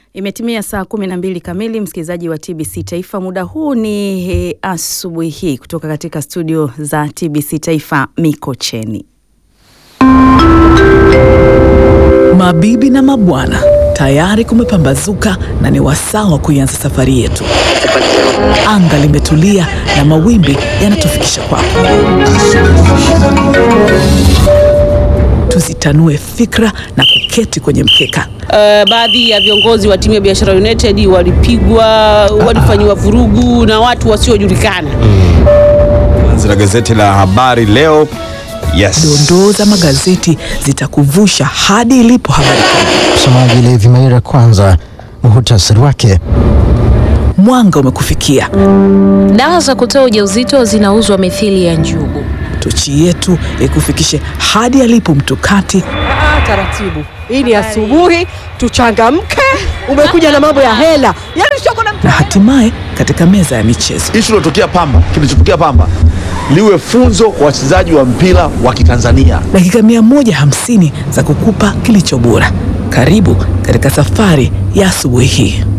Imetimia saa kumi na mbili kamili, msikilizaji wa TBC Taifa. Muda huu ni e, asubuhi hii kutoka katika studio za TBC Taifa Mikocheni. Mabibi na mabwana, tayari kumepambazuka na ni wasaa wa kuianza safari yetu. Anga limetulia na mawimbi yanatufikisha kwako. Tuzitanue fikra na kuketi kwenye mkeka. Uh, baadhi ya viongozi wa timu ya Biashara United walipigwa, walifanyiwa vurugu na watu wasiojulikana. Anzi la gazeti la Habari Leo. Yes. Dondoo za magazeti zitakuvusha hadi ilipo habari kuu. Msomaji Levi Maira, kwanza muhutasari wake. Mwanga umekufikia. Dawa za kutoa ujauzito zinauzwa mithili ya njugu. Tochi yetu ikufikishe hadi alipo mtukati Ah, taratibu. Hii ni asubuhi, tuchangamke. Umekuja na mambo ya hela, yaani soko na na hatimaye katika meza ya michezo. Ishu ilotokea Pamba, kilichotokea Pamba liwe funzo kwa wachezaji wa mpira wa Kitanzania. Dakika 150 za kukupa kilicho bora. Karibu katika safari ya asubuhi hii.